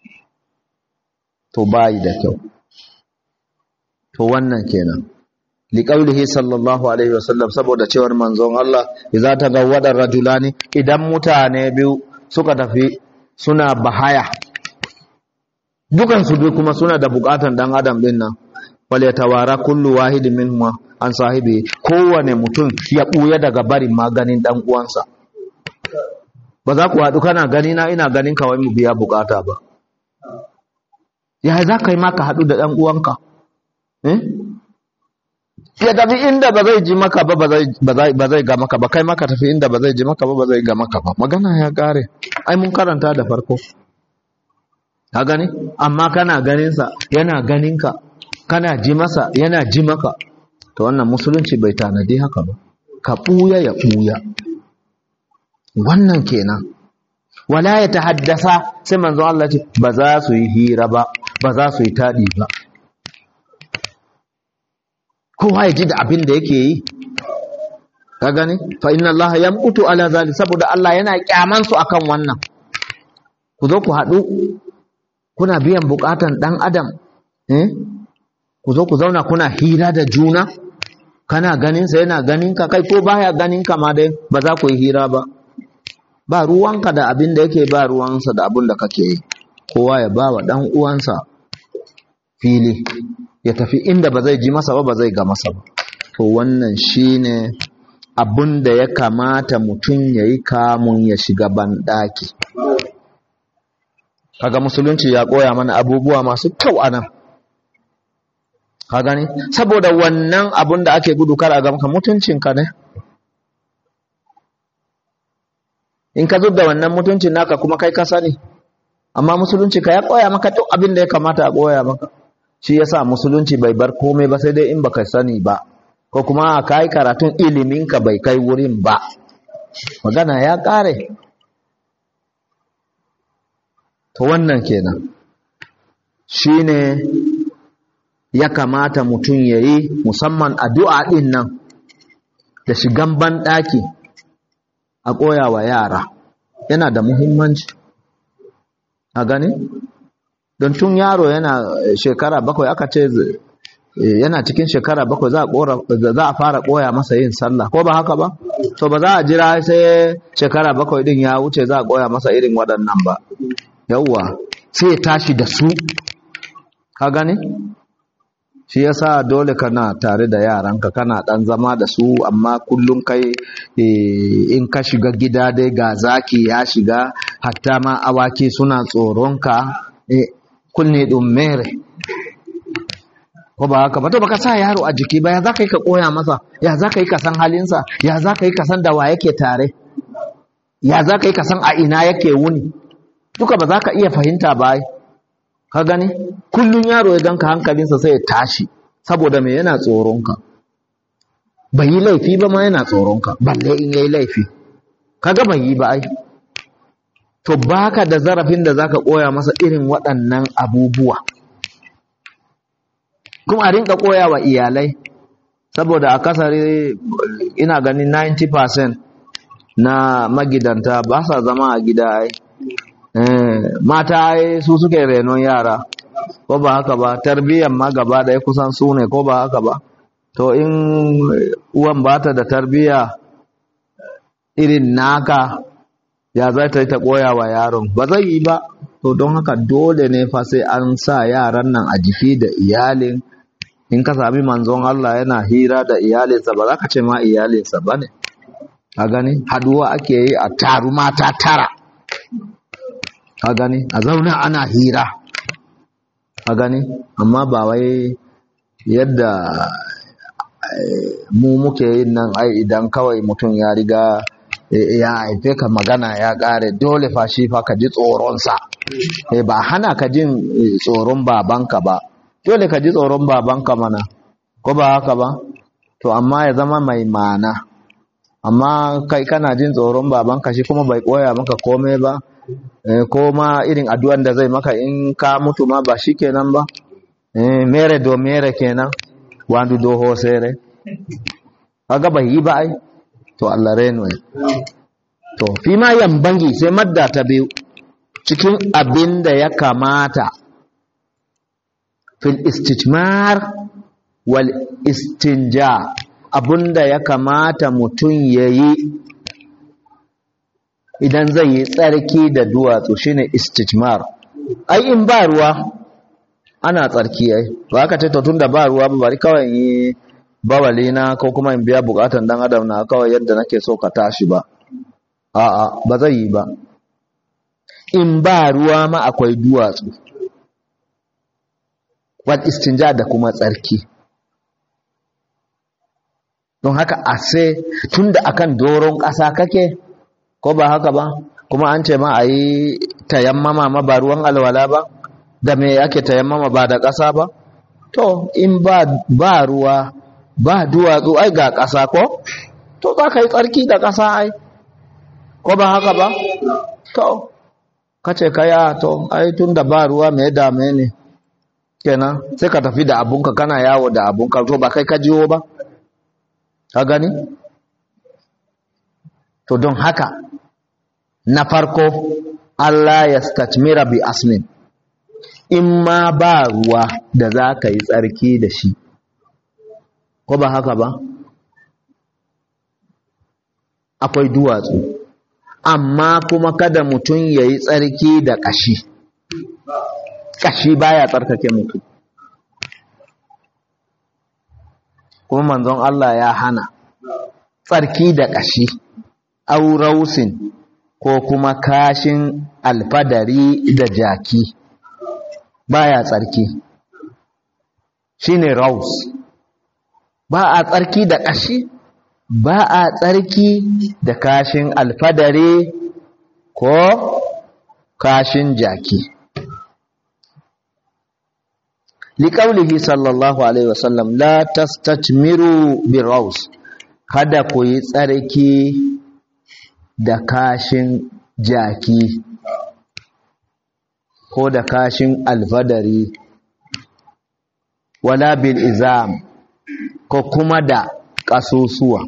to bayi da kyau to wannan kenan liqaulihi sallallahu alaihi wasallam saboda cewar manzon Allah idza tagawwada rajulani idan mutane biyu suka tafi suna bahaya dukan su biyu kuma suna da bukatan dan adam din nan wal yatawara kullu wahidin minhum an sahibi kowane mutum ya buya daga barin maganin dan uwansa ba za ku haɗu kana gani na ina ganin kawai mu biya bukata ba ya za ka yi maka haɗu da ɗan uwanka ya tafi inda ba zai ji maka ba ba zai ga maka ba kai maka tafi inda ba zai ji maka ba ba zai ga maka ba magana ya ƙare ai mun karanta da farko ka gani amma kana ganinsa yana ganinka kana ji masa yana ji maka to wannan musulunci bai tanadi haka ba ka ɓuya ya ɓuya wannan kenan wala ya tahaddasa sai manzo Allah ce ba za su yi hira ba ba za su yi tadi ba kowa ya ji da abin da yake yi ka gani fa inna Allah yamqutu ala zalik saboda Allah yana kyaman su akan wannan ku zo ku haɗu kuna biyan bukatan dan adam eh ku zo ku zauna kuna hira da juna kana ganin sa yana ganin ka kai ko baya ganin ka ma dai ba za ku yi hira ba ba ruwanka da abin da yake ba ruwansa da abin da kake yi kowa ya ba wa ɗan uwansa fili ya tafi inda ba zai ji masa ba ba zai ga masa ba to wannan shine abin da ya kamata mutum ya yi kamun ya shiga banɗaki kaga musulunci ya koya mana abubuwa masu kyau a nan ka gani saboda wannan abin da ake gudu kar a ga maka mutuncinka ne in ka zub da wannan mutuncin naka kuma kai ka sani amma musulunci ka ya koya maka duk abin da ya kamata a koya maka shi yasa musulunci bai bar komai ba sai dai in baka sani ba ko kuma ka yi karatun ilimin ka bai kai wurin ba magana ya kare to wannan kenan shine ya kamata mutum ya yi musamman addu'a ɗin nan da shigan banɗaki a koya wa yara yana da muhimmanci a gani don tun yaro yana shekara bakwai aka ce yana cikin shekara bakwai za a fara koya masa yin sallah ko ba haka ba to ba za a jira sai shekara bakwai din ya wuce za a koya masa irin waɗannan ba yawwa sai ya tashi da su ka gani shi yasa dole kana tare da yaranka kana dan zama da su amma kullum kai in ka shiga gida dai ga zaki ya shiga hatta ma awaki suna tsoronka kunne ɗin mere ko ba haka ba to baka sa yaro a jiki ba ya za ka yi ka koya masa ya za ka yi ka san halinsa ya za ka yi ka san da wa yake tare ya za ka yi ka san a ina yake wuni duka ba za ka iya fahimta ba ka gani kullum yaro ya ganka hankalinsa sai ya tashi saboda me yana tsoronka bai yi laifi ba ma yana tsoronka balle in yayi laifi kaga bai yi ba ai to baka da zarafin da zaka koya masa irin waɗannan abubuwa kuma a rinka koya wa iyalai saboda a kasari ina ganin 90% na magidanta ba sa zama a gida ai mata ai su suke renon yara ko ba haka ba tarbiyyar ma gaba ɗaya kusan su ne ko ba haka ba to in uwan ba ta da tarbiyya irin naka ya za ta yi ta koya wa yaron ba zai yi ba to don haka dole ne fa sai an sa yaran nan a jiki da iyalin in ka sami manzon Allah yana hira da iyalinsa ba za ka ce ma iyalinsa ba ne a gani haduwa ake yi a taru mata tara a gani a zauna ana hira a gani amma ba wai yadda mu muke yin nan ai idan kawai mutum ya riga ya haife ka magana ya ƙare dole fa shi fa ka ji tsoronsa ba hana ka jin tsoron babanka ba dole ka ji tsoron babanka mana ko ba haka ba to amma ya zama mai mana amma kai kana jin tsoron babanka shi kuma bai koya maka komai ba ko ma irin addu'an da zai maka in ka mutu ma ba shi kenan ba mere do mere kenan wandu do hosere kaga bai yi ba ai to Allah reno to fi ma yambangi sai madda ta biyu cikin abin da ya kamata fil istijmar wal istinja abinda ya kamata mutum ya yi idan zai yi tsarki da duwatsu shine istijmar ai in ba ruwa ana tsarki ai ba ka ce to tunda ba ruwa ba bari kawai yi bawali na ko kuma in biya bukatan dan adam na kawai yadda nake so ka tashi ba a'a ba zai yi ba in ba ruwa ma akwai duwatsu wal istinja da kuma tsarki don haka a sai tunda akan doron ƙasa kake ko ba haka ba kuma an ce ma a yi tayammama ma ba ruwan alwala ba da me ake tayammama ba da ƙasa ba to in ba, ba ruwa ba duwatsu ai ga ƙasa ko to za ka yi tsarki da ƙasa ai ko ba haka ba to kace kaya to ai tun da ba ruwa me dame ne kenan sai ka tafi da abunka kana yawo da abunka to ba kai ka jiwo ba ka gani to don haka na farko Allah ya stajmira bi aslin in ma ba ruwa da za ka yi tsarki da shi ko ba haka ba akwai duwatsu amma kuma kada mutum ya yi tsarki da ƙashi ƙashi baya tsarkake mutum kuma manzon Allah ya hana tsarki da ƙashi aurausin ko kuma kashin alfadari da jaki baya tsarki shine raus ba a tsarki da ƙashi ba a tsarki da kashin alfadari ko kashin jaki liƙaulihi sallallahu alaihi wasallam la tastajmiru biraus kada ku yi tsarki da kashin jaki ko da kashin alfadari wala bil izam ko kuma da ƙasusuwa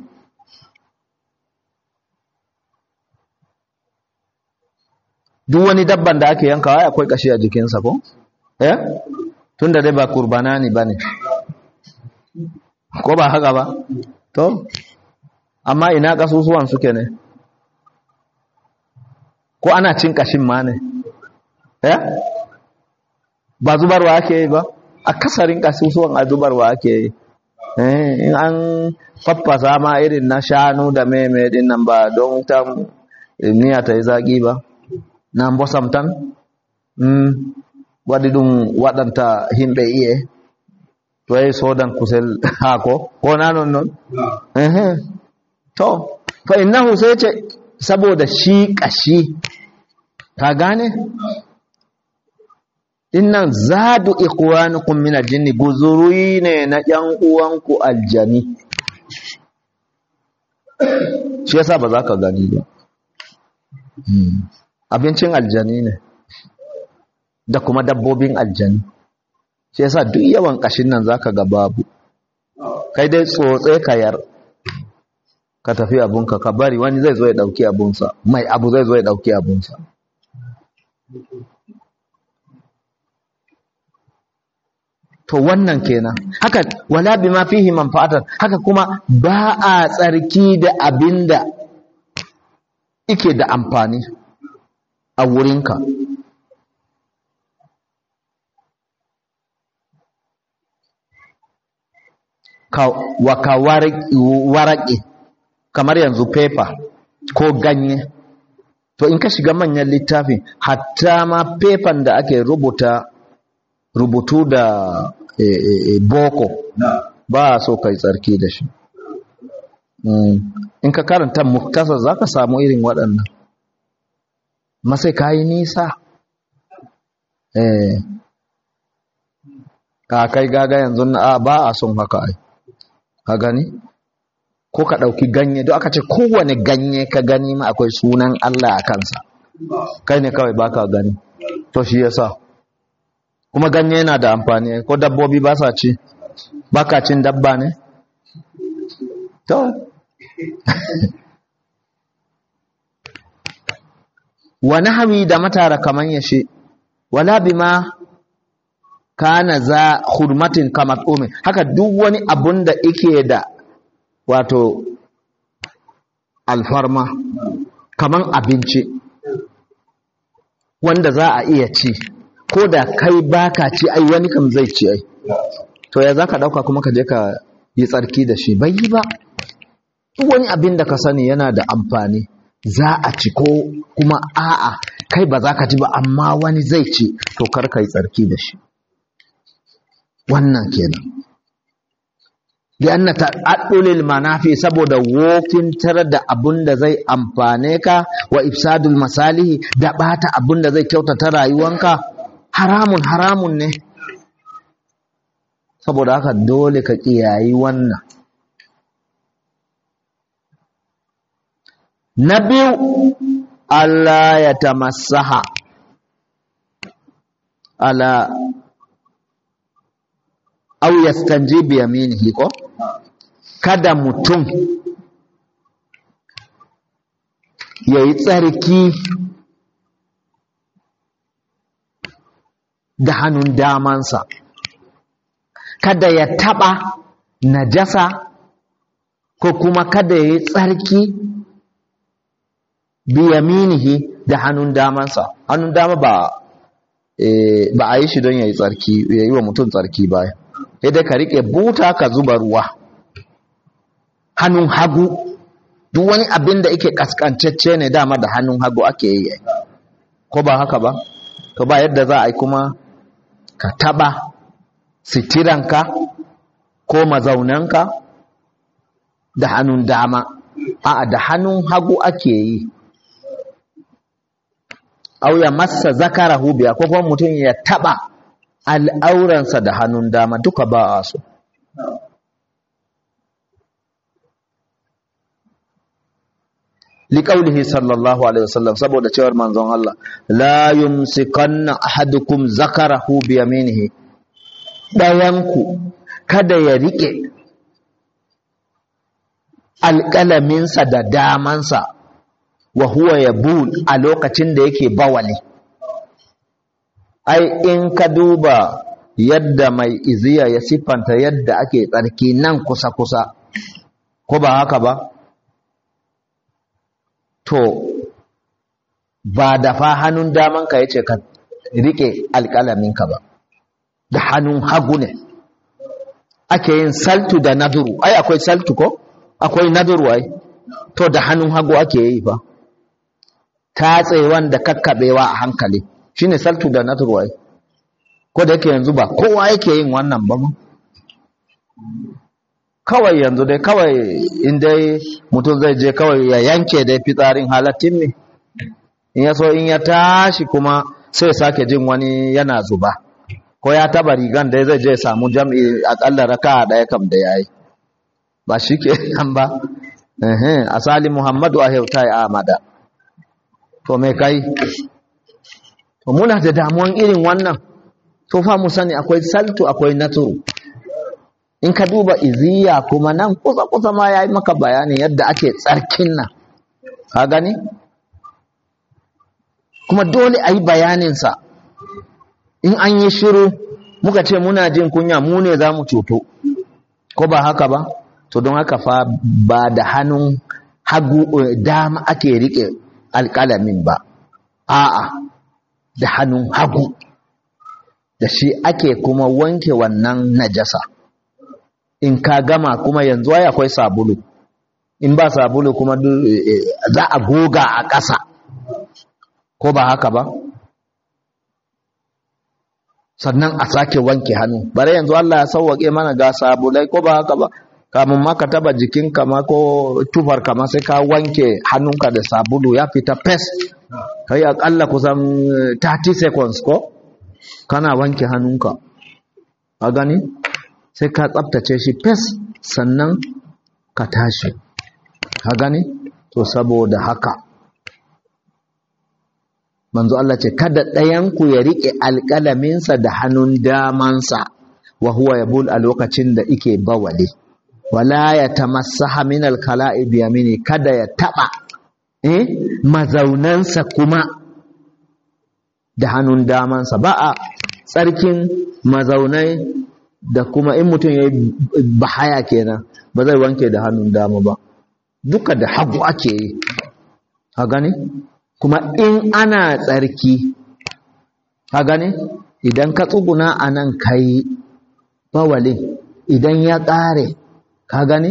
duk wani dabban da ake yankawa akwai kashi a jikinsa ko eh tunda dai ba kurbanani bane ko ba haka ba to amma ina kasusuwan suke ne ko ana cin kashin ma ne ya ba zubarwa ake yi ba a kasarin kasusuwan a zubarwa ake yi in an faffasa ma irin na shanu da meme din nan ba don ta miya ta yi zaƙi ba na bosamtan waɗi ɗum waɗanta himɓe iye to yahi sodan kusel haako ko na non non to fa innahu sai ce saboda shi ƙashi ka gane dinnan zadu ikhwanukum min aljinni guzuri ne na ƴan uwanku aljani shi yasa ba za ka gani ba abincin aljani ne da kuma dabbobin aljani shi yasa duk yawan kashin nan zaka ga babu kai dai tsotse ka yar ka tafi abunka ka bari wani zai zo ya dauki abunsa mai abu zai zo ya dauki abunsa to wannan kenan haka wala bima fihi manfa'atan haka kuma ba a tsarki da abinda ike da amfani a wurinka wa ka waraƙe kamar yanzu paper ko ganye to in ka shiga manyan littafin hatta ma paper da ake rubuta rubutu da e, e, e, boko ba so kai tsarki da shi mm. in ka karanta muktasar za ka samu irin waɗannan masai ka yi nisa eh ka kai gaga yanzu na ba a son haka ai ka gani ko ka ɗauki ganye don aka ce kowane ganye ka gani ma akwai sunan Allah a kansa kai ne kawai baka gani to shi yasa kuma ganye yana da amfani ko dabbobi ba sa ci baka cin dabba ne to wa nahwi da matara kaman yashi wala bima kana za hurmatin kamar umin haka duk wani abun da ike da wato alfarma kaman abinci wanda za a iya ci ko da kai baka ci ai wani kam zai ci ai to ya za ka ɗauka kuma ka je ka yi tsarki da shi bai yi ba duk wani abin da ka sani yana da amfani za a ci ko kuma a'a kai ba za ka ci ba amma wani zai ci to kar ka yi tsarki da shi wannan kenan lianna ta'addulil manafi saboda wokin tare da abun da zai amfane ka wa ifsadul masalihi da bata abun da zai kyautata rayuwanka haramun haramun ne saboda haka dole ka kiyayi wannan na biyu Allah ya tamassaha ala au yastanji bi yaminihi ko kada mutum yayi tsarki da hannun damansa kada ya taba najasa ko kuma kada yayi tsarki bi yaminihi da hannun damansa hannun dama ba ba a yi shi don yayi tsarki yayi wa mutum tsarki baya sai dai ka riƙe buta ka zuba ruwa hannun hagu duk wani abin da yake kaskancacce ne dama da hannun hagu ake yi ko ba haka ba to ba yadda za a yi kuma ka taba sitiranka ko mazaunanka da hannun dama a'a da hannun hagu ake yi au ya massa zakarahu biya ko kuma mutum ya taba al'auransa da hannun dama duka ba a so. liƙaulihi sallallahu alaihi wasallam saboda cewar manzon Allah la yumsikanna ahadukum zakarahu bi yaminihi dayanku kada ya rike alƙalaminsa da damansa wa huwa yabul a lokacin da yake bawali ai in ka duba yadda mai iziya ya siffanta yadda ake tsarki nan kusa-kusa ko ba haka ba to ba da fa hannun damanka ya ce ka rike alƙalaminka ba da hannun hagu ne ake yin saltu da naduru ai akwai saltu ko akwai naduru ai to da hannun hagu ake yi fa tatsewan da kakkabewa a hankali shine saltu da naduru ai ko da yake yanzu ba kowa yake yin wannan ba ma kawai yanzu dai kawai in dai mutum zai je kawai ya yanke dai fitsarin halattin ne in ya so in ya tashi kuma sai sake jin wani yana zuba ko ya taba rigan da zai je samu jam'i akalla raka daya kam da yayi ba shi ke nan ba asali muhammadu a hautai amada to me kai to muna da damuwan irin wannan to fa mu sani akwai saltu akwai naturu in ka duba iziya kuma nan kusa kusa ma yayi maka bayanin yadda ake tsarkin nan ka gani kuma dole a yi bayaninsa in an yi shiru muka ce muna jin kunya mu ne za mu cuto ko ba haka ba to don haka fa ba da hannun hagu dama ake riƙe alƙalamin ba a'a da hannun hagu da shi ake kuma wanke wannan najasa in ka gama kuma yanzu ai akwai sabulu in ba sabulu kuma za a goga a ƙasa ko ba haka ba sannan a sake wanke hannu bare yanzu Allah ya sauwake mana ga sabulai ko ba haka ba kamun ma ka taba jikinka ma ko tufar ma sai ka wanke hannunka da sabulu ya fita fes kai akalla kusan 30 seconds ko kana wanke hannunka a gani sai ka tsaftace shi fes sannan ka tashi a gani to saboda haka manzo Allah ce kada ɗayanku ya riƙe alƙalaminsa da hannun damansa wa huwa yabul a lokacin da ike bawale wala ya tamassaha min alkala'i bi yamini kada ya taba eh mazaunansa kuma da hannun damansa ba a tsarkin mazaunai da kuma in mutum ya yi bahaya kenan ba zai wanke da hannun dama ba duka da hagu ake yi a gani kuma in ana tsarki ka gane idan ka tsuguna a nan ka yi bawalin idan ya ƙare ka gane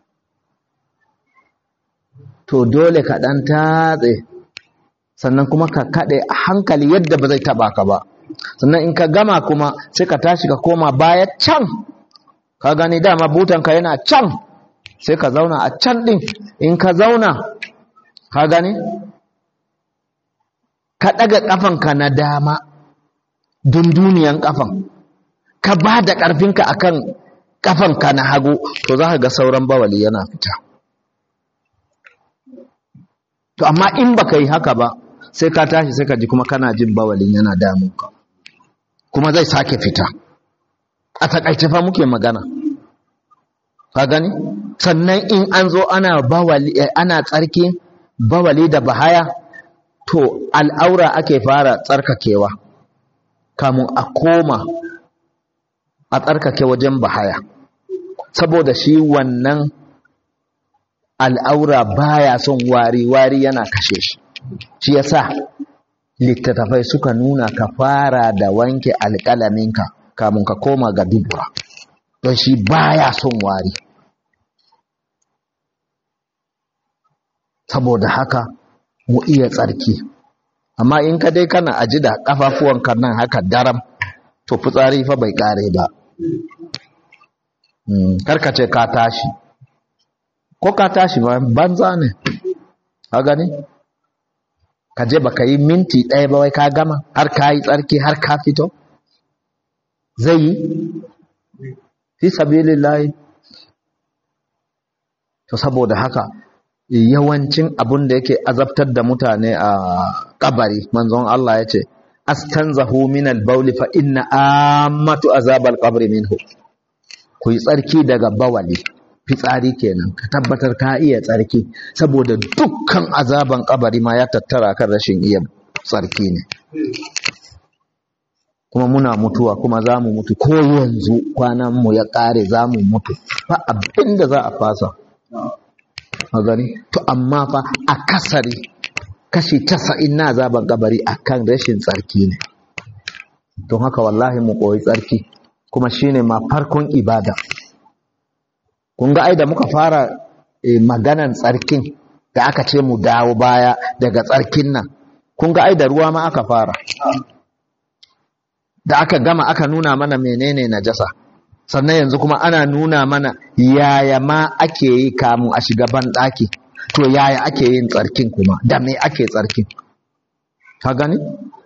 to dole ka ɗan tatse sannan kuma ka kaɗe a hankali yadda ba zai taɓa ka ba sannan in ka gama kuma sai ka tashi ka koma baya can ka gani dama butanka yana can sai ka zauna a can ɗin in ka zauna ka gani ka ɗaga ƙafanka na dama dunduniyan ƙafan ka ba da ƙarfinka a kan ƙafanka na hagu to za ka ga sauran bawali yana fita to amma in ba ka yi haka ba sai ka tashi sai ka ji kuma kana jin bawalin yana damunka kuma zai sake fita a takaice fa muke magana ka gani sannan in an zo ana bawali ana tsarki bawali da bahaya to al'aura ake fara tsarkakewa kamun a koma a tsarkake wajen bahaya saboda shi wannan al'aura baya son wari wari yana kashe shi shi yasa littattafai suka nuna ka fara da wanke alƙalaminka kamun ka koma ga dubura don shi baya son wari saboda haka mu iya tsarki amma in ka dai kana aji da kafafuwanka nan haka daram to fitsari fa bai kare ba karka ce ka tashi ko ka tashi ba banza ne a gani ka je baka yi minti ɗaya ba wai ka gama har ka yi tsarki har ka fito zai yi fi sabilillahi to saboda haka yawancin abun da yake azabtar da mutane a kabari manzon Allah ya ce astanzahu min al-bawli fa inna ammatu azabal qabri minhu ku yi tsarki daga bawali fitsari kenan ka tabbatar ka iya tsarki saboda dukkan azaban kabari ma ya tattara kan rashin iya tsarki ne kuma muna mutuwa kuma za mu mutu ko yanzu kwananmu ya ƙare za mu mutu ba abin da za a fasa a gani to amma fa a kasari kashi casa'in na zaben kabari a kan rashin tsarki ne don haka wallahi mu koyi tsarki kuma shine ma farkon ibada kun ga ai da muka fara eh, maganan tsarkin da aka ce mu dawo baya daga tsarkin nan kun ga ai da ruwa ma aka fara da aka gama aka nuna mana menene najasa sannan yanzu kuma ana nuna mana yaya ma ake yi kamun a shiga banɗaki to yaya ake yin tsarkin kuma da me ake tsarkin ka gani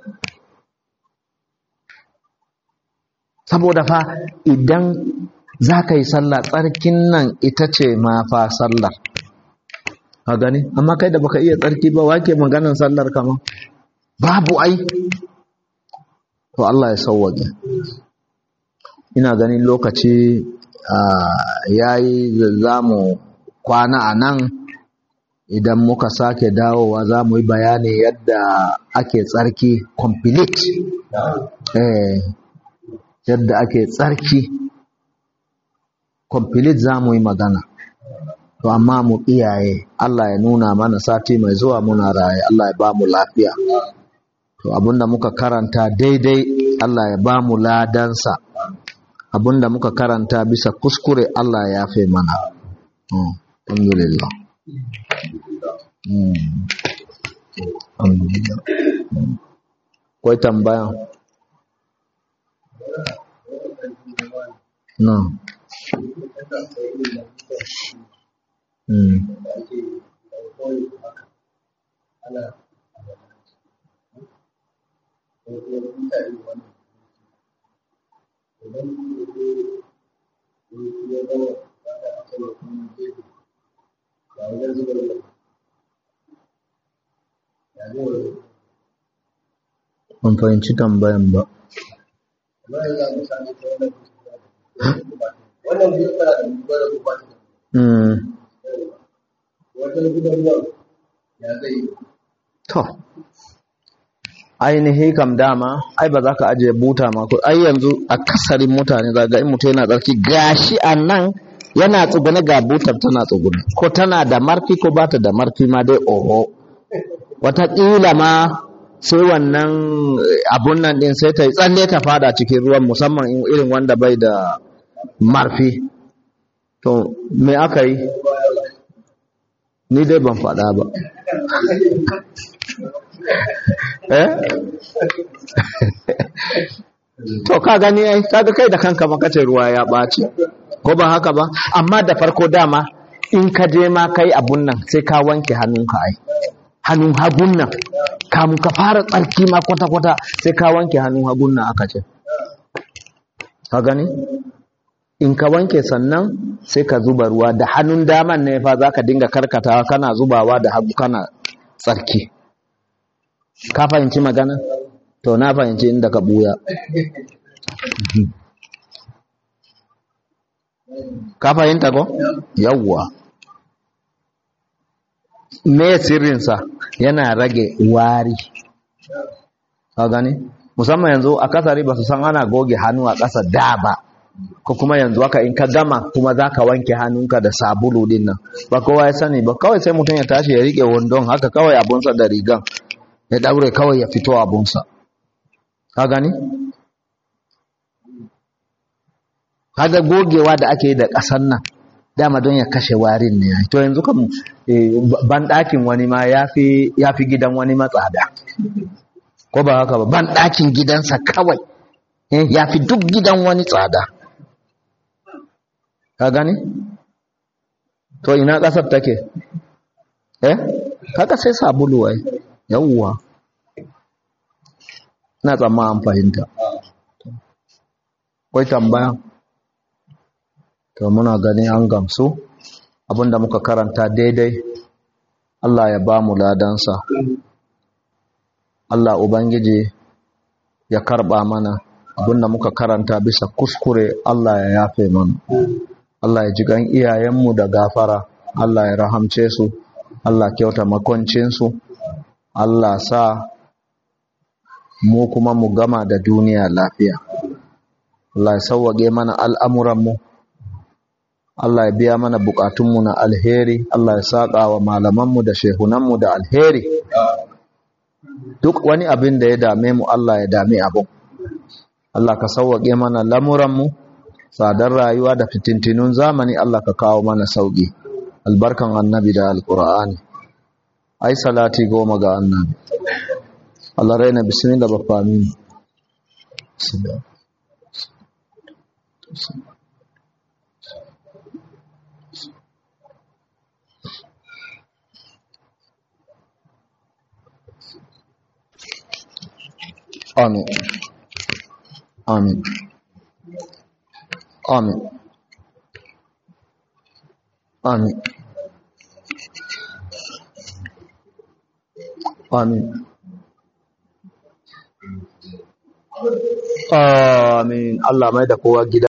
saboda fa idan za ka yi sallah tsarkin nan ita ce ma fa sallar ka gani amma kai da baka iya tsarki ba wake maganan sallar kama babu ai to Allah ya sauwaje ina ganin lokaci ya yi za mu kwana a nan idan muka sake dawowa za mu yi bayani yadda ake tsarki complete eh, yadda ake tsarki complete za mu yi magana to amma mu iyaye Allah ya nuna mana sati mai zuwa muna raye Allah ya ba mu lafiya to abinda muka karanta daidai Allah ya ba mu ladansa abinda muka karanta bisa kuskure Allah ya yafe mana mm. alhamdulillah mm. alhamdulillah mm. kwai tambaya no mm. Ban fahimci tambayan ba. wannan biyu tana da gubar da gubar da Mm. wajen gubar ruwan ya zai yi To, ainihi kam dama, ai ba za ka ajiye buta ma ko ai yanzu a kasarin mutane za ga in mutum yana tsarki gashi a nan yana tsugune ga butar tana tsugune ko tana da marfi ko ba ta da marfi ma dai oho wataƙila ma sai wannan eh, abun nan ɗin sai ta yi tsalle ta fada cikin ruwan musamman in irin wanda bai da marfi to me aka yi ni dai ban faɗa ba eh to ka gani ai kaga kai da kanka ba kace ruwa ya ɓaci ko ba haka ba amma da farko dama in ka je ma kai abun nan sai ka wanke hannunka ai hannun hagun nan kamun ka fara tsarki ma kwata-kwata sai ka wanke hannun hagun nan aka ce ka gani in ka wanke sannan sai ka zuba ruwa da hannun daman ne fa za ka dinga karkatawa kana zubawa da hagu kana tsarki ka fahimci magana to na fahimci inda ka buya ka fahimta ko yawwa me sirrinsa yana rage wari ka gani musamman yanzu a kasari ba su san ana goge hannu a ƙasa da ba ko kuma yanzu haka in ka gama kuma za ka wanke hannunka da sabulu din nan ba kowa ya sani ba kawai sai mutum ya tashi ya riƙe wandon haka kawai abunsa da rigan ya ɗaure kawai ya fito abunsa ka gani kaga gogewa da ake yi da ƙasan nan dama don ya kashe warin ne to yanzu kam ban ɗakin wani ma ya fi gidan wani matsada ko ba haka ba ban ɗakin gidansa kawai ya fi duk gidan wani tsada ka gani to ina ƙasar take eh kaga sai sabulu ai yawwa na tsamma an fahimta kwai tambaya to muna gani an gamsu abinda muka karanta daidai Allah ya ba mu ladansa Allah Ubangiji ya karba mana abinda muka karanta bisa kuskure Allah ya yafe mana Allah ya ji gan iyayenmu da gafara Allah ya rahamce su Allah kyauta makoncinsu Allah sa mu kuma mu gama da duniya lafiya Allah ya sauwage mana al'amuranmu Allah ya biya mana bukatunmu na alheri Allah ya saƙa wa malamanmu da shehunanmu da alheri duk wani abin da ya dame mu Allah ya dame abin Allah ka sauwage mana lamuranmu tsadar rayuwa da fitintinun zamani Allah ka kawo mana sauki albarkan annabi da alqur'ani ai salati goma ga annabi Allah raina bismillah ba fami Amin. Amin. Amin. Amin. Amin. Amin. Allah mai da kowa gida